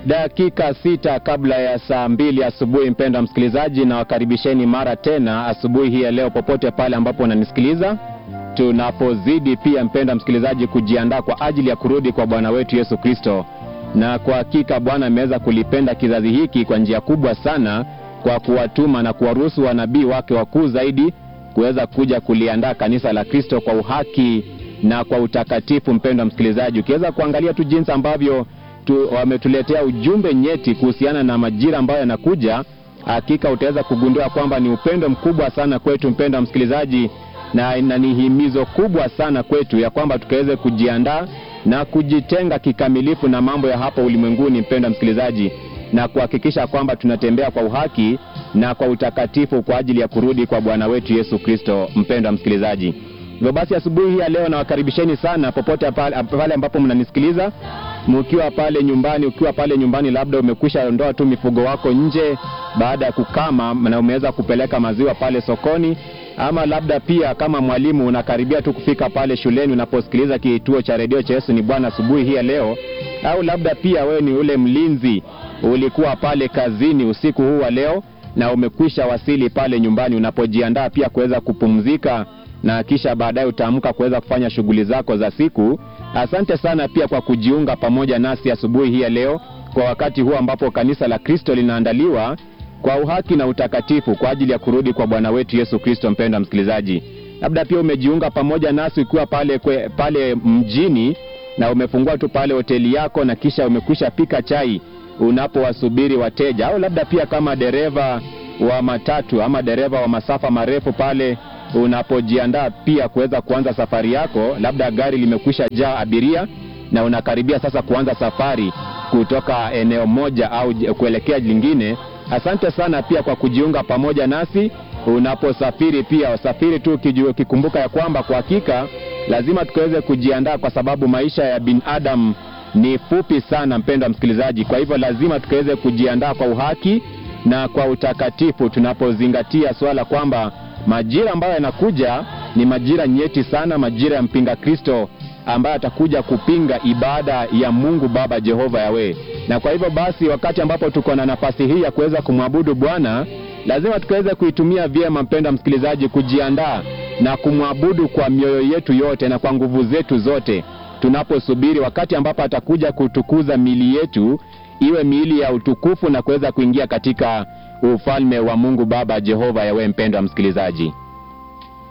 dakika sita kabla ya saa mbili asubuhi, mpendwa msikilizaji, na wakaribisheni mara tena asubuhi hii ya leo, popote pale ambapo unanisikiliza, tunapozidi pia, mpendwa msikilizaji, kujiandaa kwa ajili ya kurudi kwa Bwana wetu Yesu Kristo. Na kwa hakika Bwana ameweza kulipenda kizazi hiki kwa njia kubwa sana, kwa kuwatuma na kuwaruhusu wanabii wake wakuu zaidi kuweza kuja kuliandaa kanisa la Kristo kwa uhaki na kwa utakatifu. Mpendwa msikilizaji, ukiweza kuangalia tu jinsi ambavyo tu, wametuletea ujumbe nyeti kuhusiana na majira ambayo yanakuja, hakika utaweza kugundua kwamba ni upendo mkubwa sana kwetu, mpendwa msikilizaji, na, na ni himizo kubwa sana kwetu ya kwamba tukaweze kujiandaa na kujitenga kikamilifu na mambo ya hapa ulimwenguni, mpendwa msikilizaji, na kuhakikisha kwamba tunatembea kwa uhaki na kwa utakatifu kwa ajili ya kurudi kwa Bwana wetu Yesu Kristo. Mpendwa msikilizaji, hivyo basi asubuhi hii ya leo nawakaribisheni sana popote pale, pale ambapo mnanisikiliza mkiwa pale nyumbani, ukiwa pale nyumbani, labda umekwisha ondoa tu mifugo wako nje baada ya kukama na umeweza kupeleka maziwa pale sokoni, ama labda pia kama mwalimu unakaribia tu kufika pale shuleni unaposikiliza kituo cha redio cha Yesu ni Bwana asubuhi hii ya leo, au labda pia wewe ni ule mlinzi ulikuwa pale kazini usiku huu wa leo na umekwisha wasili pale nyumbani unapojiandaa pia kuweza kupumzika na kisha baadaye utaamka kuweza kufanya shughuli zako za siku. Asante sana pia kwa kujiunga pamoja nasi asubuhi hii ya leo, kwa wakati huu ambapo kanisa la Kristo linaandaliwa kwa uhaki na utakatifu kwa ajili ya kurudi kwa Bwana wetu Yesu Kristo. Mpendwa msikilizaji, labda pia umejiunga pamoja nasi ukiwa pale, kwe, pale mjini na umefungua tu pale hoteli yako na kisha umekwisha pika chai unapowasubiri wateja, au labda pia kama dereva wa matatu ama dereva wa masafa marefu pale unapojiandaa pia kuweza kuanza safari yako, labda gari limekwisha jaa abiria na unakaribia sasa kuanza safari kutoka eneo moja au kuelekea lingine. Asante sana pia kwa kujiunga pamoja nasi unaposafiri. Pia usafiri tu ukikumbuka ya kwamba kwa hakika lazima tukaweze kujiandaa, kwa sababu maisha ya binadamu ni fupi sana, mpendwa msikilizaji. Kwa hivyo lazima tukaweze kujiandaa kwa uhaki na kwa utakatifu, tunapozingatia swala kwamba majira ambayo yanakuja ni majira nyeti sana, majira ya mpinga Kristo ambaye atakuja kupinga ibada ya Mungu Baba Jehova Yawe. Na kwa hivyo basi, wakati ambapo tuko na nafasi hii ya kuweza kumwabudu Bwana, lazima tukaweze kuitumia vyema, mpendwa msikilizaji, kujiandaa na kumwabudu kwa mioyo yetu yote na kwa nguvu zetu zote, tunaposubiri wakati ambapo atakuja kutukuza miili yetu iwe miili ya utukufu na kuweza kuingia katika ufalme wa Mungu Baba Jehova Yawe. Mpendwa msikilizaji